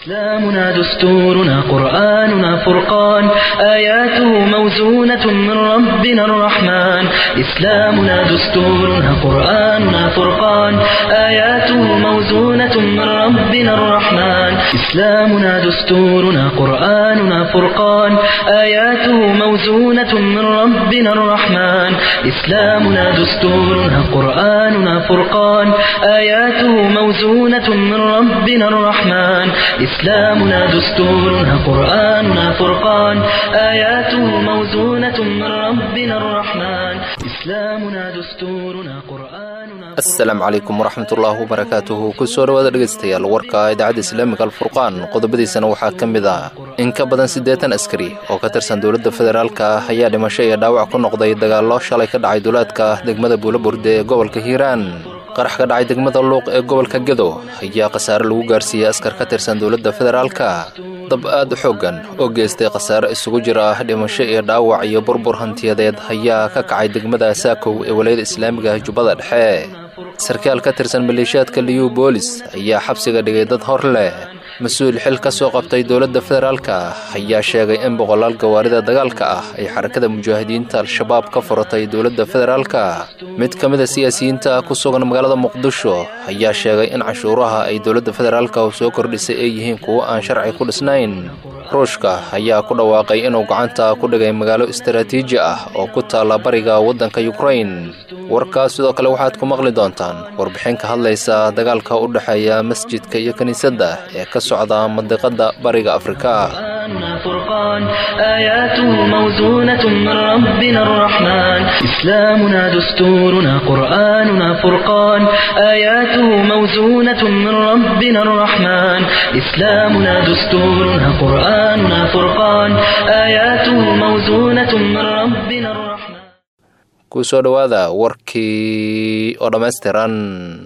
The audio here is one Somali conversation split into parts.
إسلامنا دستورنا قرآننا فرقان آياته موزونة من ربنا الرحمن إسلامنا دستورنا قرآننا فرقان آياته موزونة من ربنا الرحمن إسلامنا دستورنا قرآننا فرقان آياته موزونة من ربنا الرحمن إسلامنا دستورنا قرآننا فرقان آياته موزونة من ربنا الرحمن إسلامنا دستورنا قرآننا فرقان آياته موزونة من ربنا الرحمن إسلامنا دستورنا قرآننا asalaamu calaykum waraxmatullaahi wabarakaatuhu kusoo dhawaada dhegaystayaal warka idaacadda islaamiga alfurqaan qodobadiisana waxaa ka mid ah in ka badan siddeetan askari oo ka tirsan dowladda federaalka ayaa dhimasho iyo dhaawac ku noqday dagaallo shalay ka dhacay duulaadka degmada buulaburde ee gobolka hiiraan qarax ka dhacay degmada luuq ee gobolka gedo ayaa khasaare lagu gaarsiiyey askar ka tirsan dowladda federaalka dab aad u xooggan oo geystay khasaare isugu jira dhimasho iyo dhaawac iyo burbur hantiyadeed ayaa ka kacay degmada saakow ee walayada islaamiga jubbada dhexe sarkaal ka tirsan maleeshiyaadka liyu boolis ayaa xabsiga dhigay dad hor leh mas-uul xil ka soo qabtay dowladda federaalka ayaa sheegay in boqolaal gawaarida dagaalka ah ay xarakada mujaahidiinta al-shabaab ka furatay dowladda federaalka mid ka mid a siyaasiyiinta ku sugan magaalada muqdisho ayaa sheegay in canshuuraha ay dowladda federaalka soo kordhisay ay yihiin kuwo aan sharci ku dhisnayn ruushka ayaa ku dhawaaqay inuu gacanta ku dhigay magaalo istaraatiiji ah oo ku taalla bariga waddanka yukrain warkaas sidoo kale waxaad ku maqli doontaan warbixin ka hadlaysa dagaalka u dhexeeya masjidka iyo kiniisadda ee ka socda mandiqadda bariga afrika قرآننا فرقان آياته موزونة من ربنا الرحمن إسلامنا دستورنا قرآننا فرقان آياته موزونة من ربنا الرحمن إسلامنا دستورنا قرآننا فرقان آياته موزونة من ربنا الرحمن kusoo dhowaada warkii oo dhammaystiran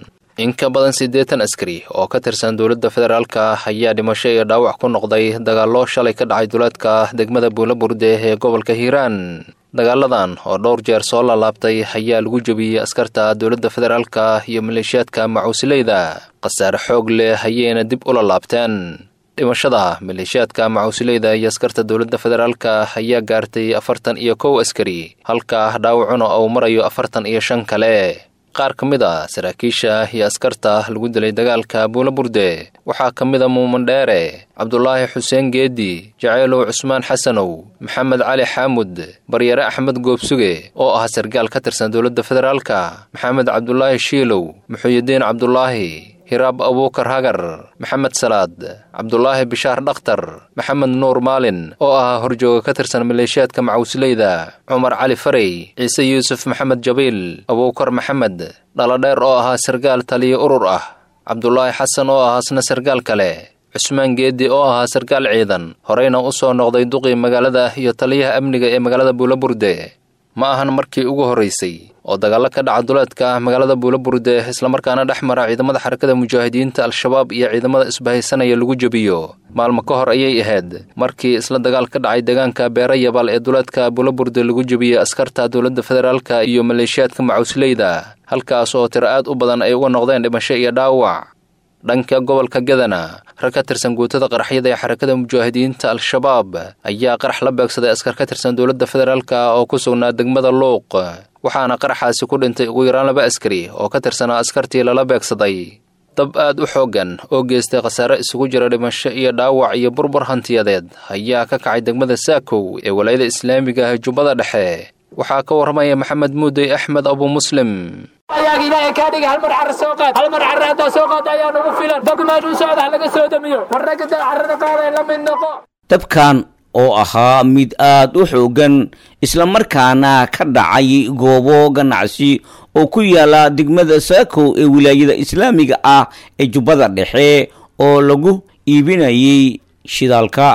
in ka badan siddeetan askari oo ka tirsan dowladda federaalka ayaa dhimasho iyo dhaawac ku noqday dagaallo shalay ka dhacay duulaadka degmada buulaburde ee gobolka hiiraan dagaaladan oo dhowr jeer soo laalaabtay ayaa lagu jebiyey askarta dowladda federaalka iyo maleeshiyaadka macuusileyda khasaare xoog leh ayayna dib ula laabteen dhimashada maleeshiyaadka macuusileyda iyo askarta dowladda federaalka ayaa gaartay afartan iyo kow askari halka dhaawacuna uu marayo afartan iyo shan kale qaar ka mid a saraakiisha iyo askarta lagu dilay dagaalka buulaburde waxaa ka mid a muumandheere cabdulaahi xuseen geedi jaceylow cusmaan xasanow maxamed cali xaamud baryare axmed goobsuge oo ah sargaal ka tirsan dowladda federaalka maxamed cabdulaahi shiilow muxuyidiin cabdulaahi hiraab abuukar hagar maxamed salaad cabdulaahi bishaar dhakhtar maxamed nuur maalin oo ahaa horjooga ka tirsan maleeshiyaadka macuusleyda cumar cali farey ciise yuusuf maxamed jabiil abuukar maxamed dhaladheer oo ahaa sargaal taliyo urur ah cabdulaahi xasan oo ahaa isna sargaal kale cusmaan geedi oo ahaa sargaal ciidan horeyna u soo noqday duqii magaalada iyo taliyaha amniga ee magaalada buulaburde ma ahan markii ugu horraysay oo dagaallo ka dhaca duleedka magaalada buulaburde islamarkaana dhex mara ciidamada xarakada mujaahidiinta al-shabaab iyo ciidamada isbahaysanaya lagu jebiyo maalmo ka hor ayay ahayd markii isla dagaal ka dhacay deegaanka beera yabal ee duleedka buulaburde lagu jebiyey askarta dowladda federaalka iyo maleeshiyaadka macuusleyda halkaas oo tiro aad u badan ay uga noqdeen dhimasho iyo dhaawac dhanka gobolka gadana rag ka tirsan guutada qaraxyada ee xarakada mujaahidiinta al-shabaab ayaa qarax la beegsaday askar ka tirsan dowladda federaalka oo ku sugnaa degmada luuq waxaana qaraxaasi ku dhintay ugu yaraan laba askari oo ka tirsanaa askartii lala beegsaday dab aad u xooggan oo geystay khasaare isugu jira dhimasho iyo dhaawac iyo burbur hantiyadeed ayaa ka kacay degmada saakow ee walayada islaamiga ah jubbada dhexe waxaa ka warramaya maxamed muudey axmed abu muslim ayaag ilaahay kaa dhiga hal mar carra soo qaad hal mar carra haddaa soo qaad ayaa nagu filan dabka meesha u socda ha laga soo damiyo war ragga dad carrada qaaday la mid noqo dabkan oo ahaa mid aad u xooggan islamarkaana ka dhacay goobo ganacsi oo ku yaala degmada saakow ee wilaayada islaamiga ah ee jubbada dhexe oo lagu iibinayay shidaalka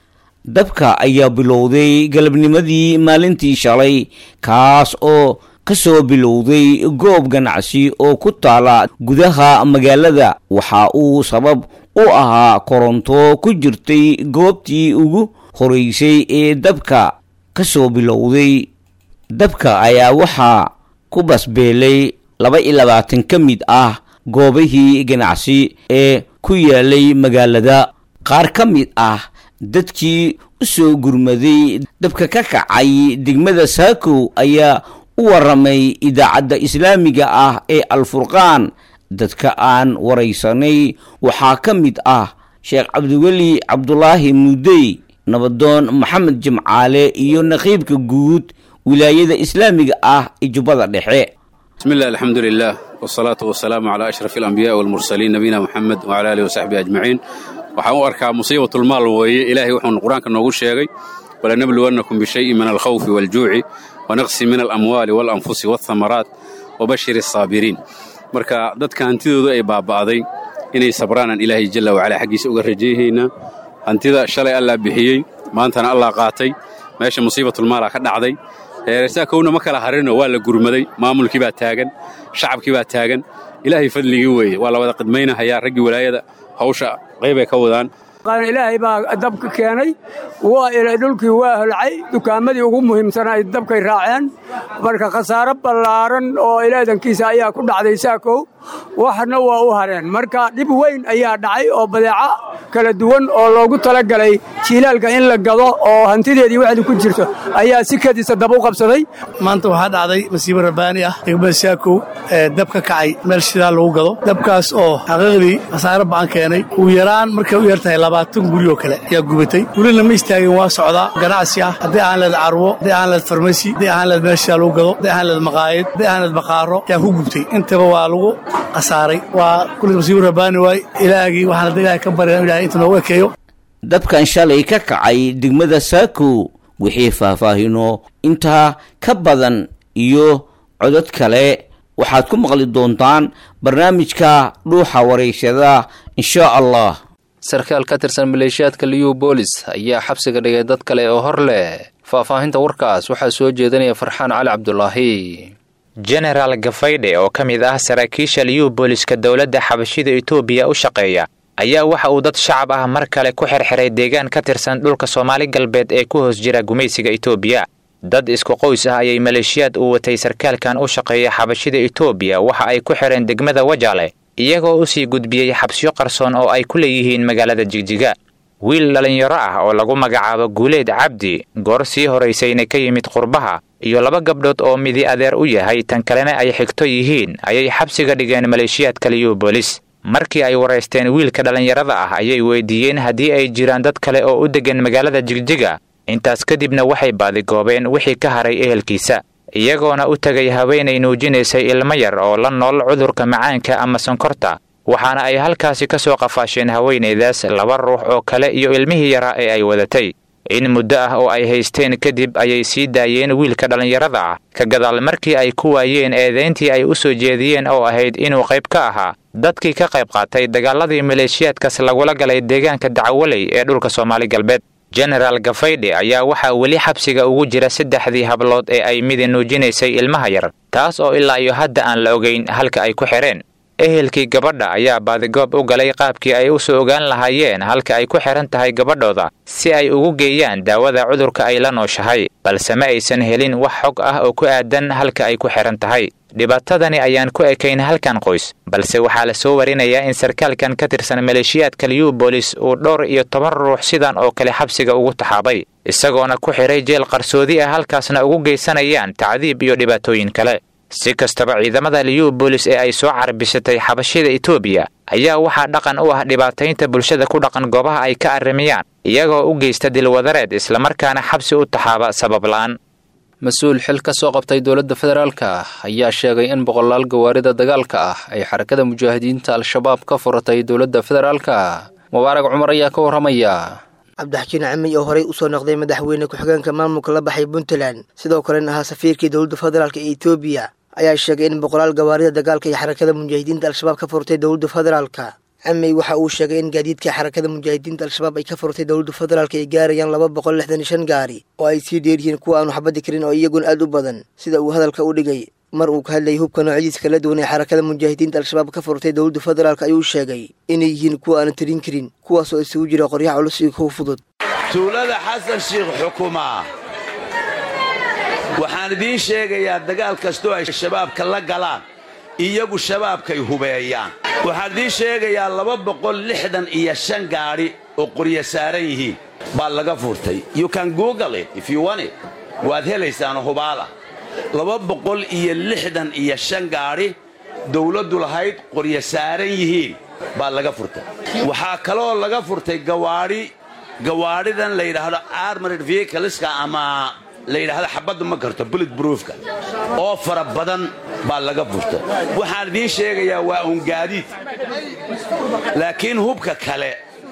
dabka ayaa bilowday galabnimadii maalintii shalay kaas oo ka soo bilowday goob ganacsi oo ku taala gudaha magaalada waxa uu sabab u ahaa koronto ku jirtay goobtii ugu horeysay ee dabka ka soo bilowday dabka ayaa waxaa ku basbeelay laba iyo labaatan ka mid ah goobihii ganacsi ee ku yaalay magaalada qaar ka mid ah dadkii u soo gurmaday dabka ka kacay degmada saakow ayaa u waramay idaacadda islaamiga ah ee alfurqaan dadka aan waraysanay waxaa ka mid ah sheekh cabdiweli cabdulaahi muudey nabadoon maxamed jimcaale iyo naqiibka guud wilaayada islaamiga ah ee jubbada dhexe bismi illah alxamdu lilah wsalaatu wasalaamu calaa ashraf alambiyaai walmursaliin nabiyina moxamed wcala alihi wasaxbihi ajmaciin waxaan u arkaa musiibatulmaal weeye ilaahay wuxuunu qur-aanka noogu sheegay walanabluwannakum bishayin min alkhawfi waaljuuci wanaqsi min alamwaali waalanfusi waalhamaraat wabashir asaabiriin marka dadka hantidoodu ay baaba'day inay sabraanaan ilaahay jalla wacalaa xaggiisa uga rajayhaynaa hantida shalay allaa bixiyey maantana allaa qaatay meesha musiibatulmaalaa ka dhacday reersaakowna ma kala harino waa la gurmaday maamulkii baa taagan shacabkii baa taagan ilaahay fadligii weeye waa la wada qidmaynahayaa raggii walaayada hawsha qaybay ka wadaan ilaahay baa dabka keenay waa ilay dhulkii waa holcay dukaamadii ugu muhiimsanaa ay dabkay raaceen marka khasaaro ballaaran oo ilaadankiisa ayaa ku dhacday saakow waxna waa u hareen marka dhib weyn ayaa dhacay oo badeeco kala duwan oo loogu talagalay jiilaalka in la gado oo hantideedii waxdi ku jirto ayaa si kadiisa dab u qabsaday maanta waxaa dhacday masiibo rabbaani ah degmada saakow ee dab ka kacay meel shidaal lagu gado dabkaas oo xaqiiqdii khasaaro ba'an keenay ugu yaraan markay u yartahay labaatan guri oo kale ayaa gubatay welina ma istaagin waa socdaa ganacsi ah haddii aan leed carwo haddii aan leed farmasi haddii aan leed meel shidaal lagu gado haddii aan leed maqaayad haddii aan leed baqaaro ayaa ku gubtay intaba waa lagu khasaaray waa kulli masiibo rabbaani waay ilaahgii waxaan hadda ilahay ka baryan ilahay inta noogu ekeeyo dabkan shalay ka kacay degmada saakow wixii faahfaahino intaa ka badan iyo codod kale waxaad ku maqli doontaan barnaamijka dhuuxa wareysada insha allah sarkaal ka tirsan maleeshiyaadka liyu boolis ayaa xabsiga dhigay dad kale oo hor leh faahfaahinta warkaas waxaa soo jeedinaya farxaan cali cabdulaahi jenaraal gafaydhe oo ka mid ah saraakiisha liyu booliska dowladda xabashida etoobiya u shaqeeya ayaa waxa uu dad shacab ah mar kale ku xirxiray deegaan ka tirsan dhulka soomaali galbeed ee ku hoos jira gumaysiga etoobiya dad isku qoys ah ayay maleeshiyaad uu watay sarkaalkan u shaqeeya xabashida etoobiya waxa ay ku xidheen degmada wajaale iyagoo u sii gudbiyey xabsiyo qarsoon oo ay ku leeyihiin magaalada jigjiga wiil dhallinyaro ah oo lagu magacaabo guuleed cabdi goor sii horaysayna ka yimid qurbaha iyo laba gabdhood oo midi adeer u yahay tan kalena ay xigto yihiin ayay xabsiga dhigeen maleeshiyaadka liyu boolis markii ay waraysteen wiilka dhallinyarada ah ayay weydiiyeen haddii ay jiraan dad kale oo u deggan magaalada jigjiga intaas kadibna waxay baadigoobeen wixii ka haray ehelkiisa iyagoona u tegay haweenay nuujinaysay ilmo yar oo la nool cudurka macaanka ama sonkorta waxaana ay halkaasi ka soo qafaasheen haweenaydaas laba ruux oo kale iyo ilmihii yaraa ee ay wadatay in muddo ah oo ay haysteen kadib ayay sii daayeen wiilka dhallinyarada ah ka gadaal markii ay ku waayeen eedayntii ay u soo jeediyeen oo ahayd inuu qayb ka ahaa dadkii ka qayb qaatay dagaaladii maleeshiyaadkaas lagula galay deegaanka dacwaley ee dhulka soomaali galbeed jenaraal gafaydhe ayaa waxaa weli xabsiga ugu jira saddexdii hablood ee ay midi nuujinaysay ilmaha yar taas oo ilaa iyo hadda aan la ogayn halka ay ku xidheen ehelkii gabadha ayaa baadigoob u galay qaabkii ay u soo ogaan lahaayeen halka ay ku xidhan tahay gabadhooda si ay ugu geeyaan daawada cudurka ay la nooshahay balse ma aysan helin wax xog ah oo ku aadan halka ay ku xidhan tahay dhibaatadani ayaan ku ekayn halkan qoys balse waxaa la soo warinayaa in sarkaalkan ka tirsan maleeshiyaadka liyu boolis uu dhowr iyo toban ruux sidan oo kale xabsiga ugu taxaabay isagoona ku xidhay jeel qarsoodi ah halkaasna ugu geysanayaan tacdiib iyo dhibaatooyin kale si kastaba ciidamada liyu boolis ee ay soo carbisatay xabashida etoobiya ayaa waxaa dhaqan u ah dhibaataynta bulshada ku dhaqan goobaha ay ka arrimayaan iyagoo u geysta dilwadareed islamarkaana xabsi u taxaaba sabab la'aan mas-uul xil ka soo qabtay dowladda federaalka ayaa sheegay in boqolaal gawaarida dagaalka ah ay xarakada mujaahidiinta al-shabaab ka furatay dowladda federaalka mubaarag cumar ayaa ka warramaya cabdixajiin camiy oo horey usoo noqday madaxweyne ku-xigeenka maamulka la baxay puntland sidoo kalena ahaa safiirkii dowladda federaalk ee etoobiya ayaa sheegay in boqolaal gawaarida dagaalka iyo xarakada mujaahidiinta al-shabaab ka furtay dowladda federaalka camiy waxa uu sheegay in gaadiidka xarakada mujaahidiinta al-shabaab ay ka furtay dowladda federaalk ay gaarayaan laba boqol lixdan iyo shan gaari oo ay sii dheeryihiin kuwa aanu xabadi karin oo iyaguna aad u badan sida uu hadalka u dhigay mar uu ka hadlayay hubka noocyadiisa kala duwan ee xarakada mujaahidiinta al-shabaab ka furtay dowladda federaalk ayuu sheegay inay yihiin kuwa aanu tirin karin kuwaas oo isugu jira qoryaha culus iyo kuwa fudud tuulada xasan shiikh xukumaa waxaan idiin sheegayaa dagaal kastoo ay shabaabka la galaan iyagu shabaabkay hubeeyaan waxaan idiin sheegayaa laba boqol lixdan iyo shan gaadhi oo qorya saaran yihiin baa laga furtay you can google it if you want it waad helaysaan hubaala laba boqol iyo lixdan iyo shan gaadhi dawladdu lahayd qorya saaran yihiin baa laga furtay waxaa kaloo laga furtay gawaadhi gawaadhidan la yidhaahdo armored vehicleska ama la yidhaahdo xabaddu ma karto bullet broofka oo fara badan baa laga furtay waxaan idiin sheegayaa waa uun gaadiid laakiin hubka kale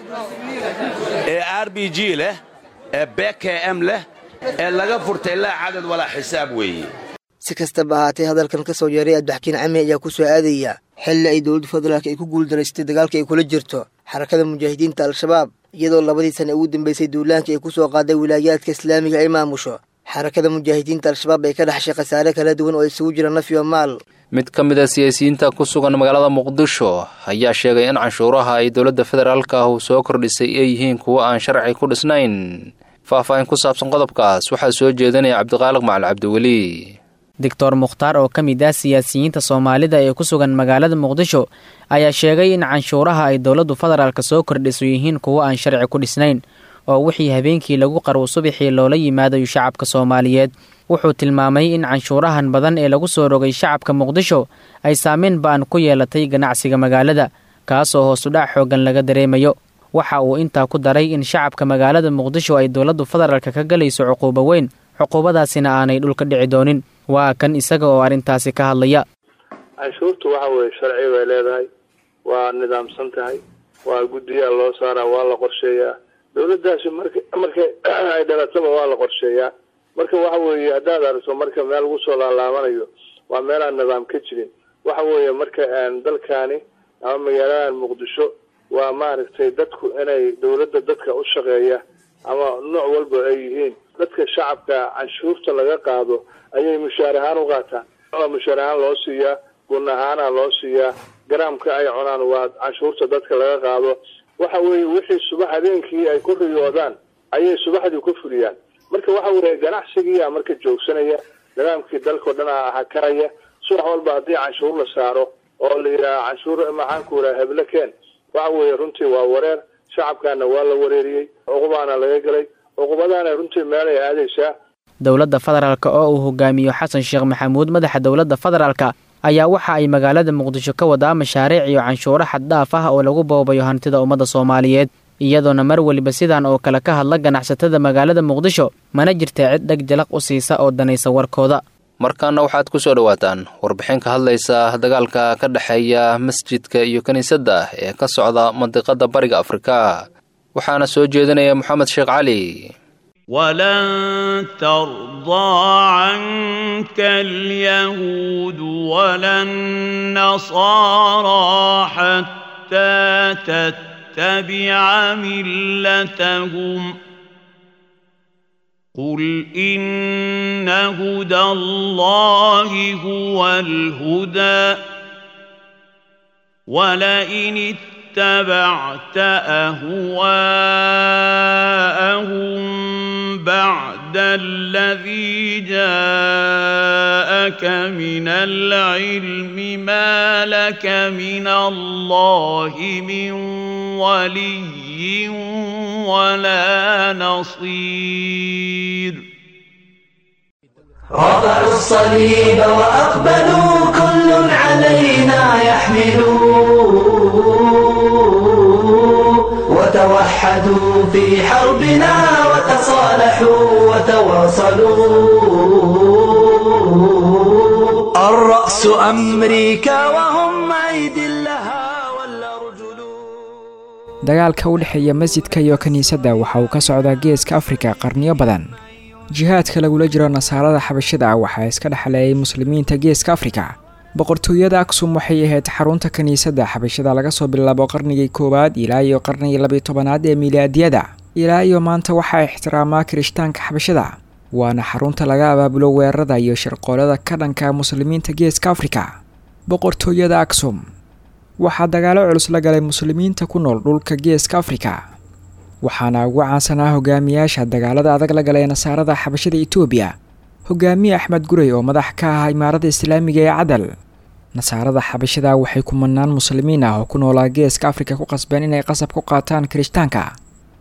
ee r b g leh ee bkm leh ee laga furtay laa cadad walaa xisaab weeye si kastaba ahaatee hadalkan ka soo yeeray adbaxkiin cami ayaa ku soo aadaya xilli ay dowladda federaalk ay ku guuldaraystay dagaalka ay kula jirto xarakada mujaahidiinta al-shabaab iyadoo labadii sana ugu dambeysay duulaanka ay ku soo qaaday wilaayaadka islaamiga ay maamusho xarakada mujaahidiinta al-shabaab ay ka dhaxshay khasaare kala duwan oo isugu jira naf iyo maal mid ka mid a siyaasiyiinta ku sugan magaalada muqdisho ayaa sheegay in canshuuraha ay dowladda federaalka ah uu soo kordhisay ay yihiin kuwo aan sharci ku dhisnayn faahfaahin ku saabsan qodobkaas waxaa soo jeedinaya cabdiqaaliq macal cabdiweli doctor mukhtaar oo ka mid ah siyaasiyiinta soomaalida ee ku sugan magaalada muqdisho ayaa sheegay in canshuuraha ay dowladdu federaalka soo kordhiso yihiin kuwo aan sharci ku dhisnayn oo wixii habeenkii lagu qarwo subaxii loola yimaadayo shacabka soomaaliyeed wuxuu tilmaamay in canshuurahan badan ee lagu soo rogay shacabka muqdisho ay saameyn ba-an ku yeelatay ganacsiga magaalada kaasoo hoosudhac xooggan laga dareemayo waxa uu intaa ku daray in shacabka magaalada muqdisho ay dowladdu federaalka ka galayso cuquubo weyn cuquubadaasina aanay dhulka dhici doonin waa kan isaga oo arrintaasi ka hadlaya canshuurtu waxa weeye sharci bay leedahay waa nidaamsan tahay waa guddiyaa loo saaraa waa la qorsheeyaa dawladdaasi marka markay ay dhalataba waa la qorsheeyaa marka waxa weeye haddaad aragto marka meel lagu soo laalaabanayo waa meelaan nidaam ka jirin waxa weeye marka dalkaani ama magaaladan muqdisho waa maaragtay dadku inay dawladda dadka u shaqeeya ama nooc walba ay yihiin dadka shacabka canshuurta laga qaado ayay mushaar ahaan u qaataan oo mushaar ahaan loo siiyaa gun ahaana loo siiyaa garaamka ay cunaan waa canshuurta dadka laga qaado waxa weeye wixii subax habeenkii ay ku riyoodaan ayay subaxdii ku fuliyaan marka waxa weeye ganacsigiia marka joogsanaya nidaamkii dalkao dhan a hakaraya subax walba haddii canshuur la saaro oo la yidhaaha canshuur maxaanku yidhaha heble keen waxa weeye runtii waa wareer shacabkaana waa la wareeriyey cuqubaana laga gelay cuqubadaana runtii meelay aadaysaa dowladda federaalk oo uu hogaamiyo xasan sheekh maxamuud madaxa dowladda federaalka ayaa waxa ay magaalada muqdisho ka wadaa mashaariic iyo canshuuro xaddhaaf ah oo lagu boobayo hantida ummadda soomaaliyeed iyadoona mar weliba sidan oo kale ka hadla ganacsatada magaalada muqdisho mana jirta cid dheg jalaq u siisa oo danaysa warkooda markaana waxaad ku soo dhowaataan warbixin ka hadlaysa dagaalka ka dhexeeya masjidka iyo kiniisadda ee ka socda mandiqadda bariga afrika waxaana soo jeedinaya moxamed sheekh cali ولن ترضى عنك اليهود ولا النصارى حتى تتبع ملتهم قل إن هدى الله هو الهدى ولئن اتبعت أهواءهم بعد الذي جاءك من العلم ما لك من الله من ولي ولا نصير رفعوا الصليب وأقبلوا كل علينا يحملوا وتوحدوا في حربنا وتصالحوا وتواصلوا الرأس أمريكا وهم أيدي لها dagaalka u dhexeeya masjidka iyo kiniisadda waxa uu ka socdaa geeska afrika qarniyo badan jihaadka lagula jiro nasaarada xabashada waxaa iska dhexleeyay muslimiinta geeska afrika boqortooyada aksum waxay ahayd xarunta kiniisadda xabashada laga soo bilaabo qarnigii koowaad ilaa iyo qarnigii labiyo tobanaad ee milaadiyada ilaa iyo maanta waxaa ixtiraamaa kirishtaanka xabashada waana xarunta laga abaabulo weerarada iyo shirqoolada ka dhanka muslimiinta geeska afrika boqortooyada aksum waxaa dagaalo culus la galay muslimiinta ku nool dhulka geeska afrika waxaana ugu caansanaa hogaamiyaasha dagaalada adag la galay nasaarada xabashada etoobiya hogaamiye axmed gurey oo madax ka ah imaarada islaamiga ee cadal nasaarada xabashada waxay kumanaan muslimiin ah oo ku noolaa geeska afrika ku qasbeen inay qasab ku qaataan kirishtaanka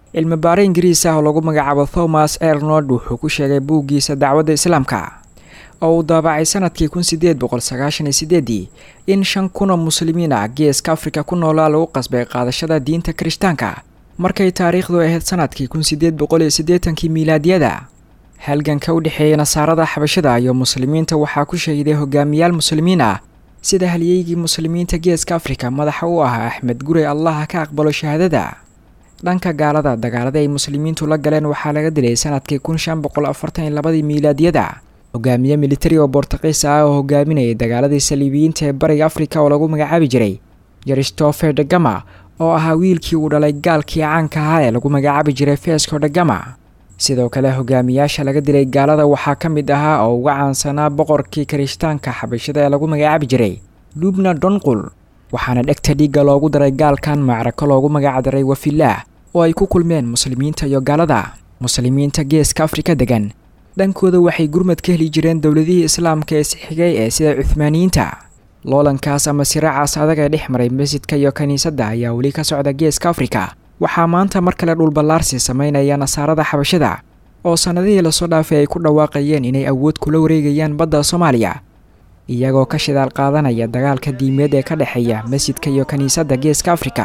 cilmibaare ingiriis ah oo lagu magacaabo thomas ernold wuxuu ku sheegay buuggiisa dacwadda islaamka oo uu daabacay sanadkii kun sideed boqol sagaashan iyo sideedii in shan kun oo muslimiin ah geeska afrika ku noolaa lagu qasbay qaadashada diinta kirishtaanka markay taariikhdu ahayd sanadkii kun sideed boqol iyo siddeetankii miilaadiyada halganka u dhexeeya nasaarada xabashada iyo muslimiinta waxaa ku shahiday hogaamiyaal muslimiin ah sida halyeygii muslimiinta geeska afrika madaxa u ahaa axmed gurey allaha ka aqbalo shahaadada dhanka gaalada dagaalada ay muslimiintu la galeen waxaa laga dilay sanadkii kun shan boqol afartan iyo labadii miilaadiyada hogaamiye militari oo bortuqiis ah oo hogaaminayay dagaaladii saliibiyiinta ee bariga afrika oo lagu magacaabi jiray christopher degama oo ahaa wiilkii uu dhalay gaalkii caanka ahaa ee lagu magacaabi jiray fesco degama sidoo kale hogaamiyaasha laga dilay gaalada waxaa ka mid ahaa oo uga caansanaa boqorkii kirishtaanka xabashada ee lagu magacaabi jiray lubna donqul waxaana dhegta dhiigga loogu daray gaalkan macrako loogu magacdaray wafilaah oo ay ku kulmeen muslimiinta iyo gaalada muslimiinta geeska afrika degan dhankooda waxay gurmad ka heli jireen dowladihii islaamka ee sixigay ee sida cuhmaaniyiinta loolankaas ama siraacaas adag ee dhex maray masjidka iyo kiniisadda ayaa weli ka socda geeska afrika waxaa maanta mar kale dhulballaarsi sameynaya nasaarada xabashada oo sannadihii lasoo dhaafay ay ku dhawaaqayeen inay awood kula wareegayaan badda soomaaliya iyagoo ka shidaal qaadanaya dagaalka diimeed ee ka dhexeeya masjidka iyo kiniisadda geeska afrika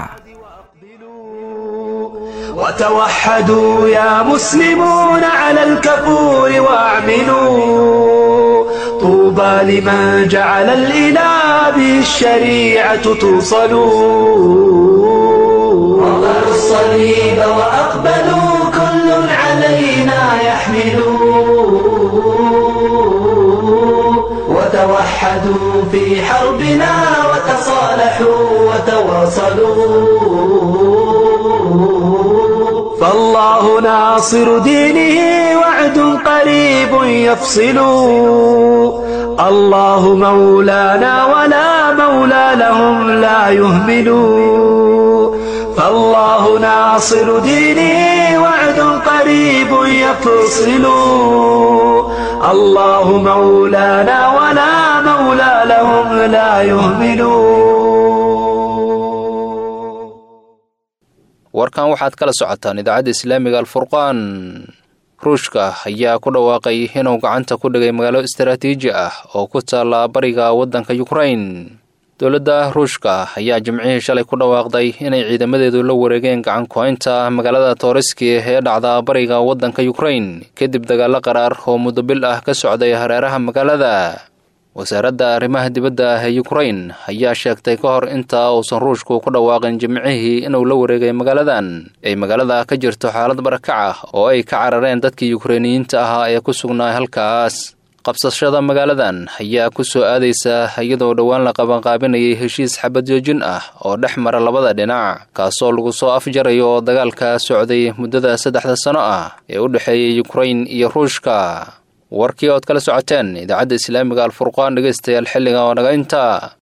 وتوحدوا يا مسلمون على الكفور واعملوا طوبى لمن جعل الإله به الشريعة توصلوا وضعوا الصليب وأقبلوا كل علينا يحملوا وتوحدوا في حربنا وتصالحوا وتواصلوا فالله ناصر دينه وعد قريب يفصل الله مولانا ولا مولى لهم لا يهمل فالله ناصر دينه وعد قريب يفصل الله مولانا ولا مولى لهم لا يهملون warkan waxaad kala socotaan idaacadda islaamiga alfurqaan ruushka ayaa ku dhawaaqay inuu gacanta ku dhigay magaalo istaraatiiji ah oo ku taalla bariga waddanka yukrain dowladda ruushka ayaa jimcihii shalay ku dhawaaqday inay ciidamadeedu la wareegeen gacan ku-haynta magaalada tooriski ee dhacda bariga waddanka yukrain kadib dagaallo qaraar oo muddo bil ah ka socday hareeraha magaalada wasaaradda arrimaha dibadda ee yukrain ayaa sheegtay ka hor inta uusan ruushku ku dhawaaqin jimcihii inuu la wareegay magaaladan ay magaalada ka jirto xaalad barakac ah oo ay ka carareen dadkii yukreiniyiinta ahaa ee ku sugnaa halkaas qabsashada magaaladan ayaa ku soo aadaysa iyadoo dhowaan la qabanqaabinayay heshiis xabad joojin ah oo dhex mara labada dhinac kaasoo lagu soo afjarayo dagaalka socday muddada saddexda sano ah ee u dhexeeyay yukrain iyo ruushka warkii ood kala socoteen idaacadda islaamiga alfurqaan dhegaystayaal xilliga oo naga inta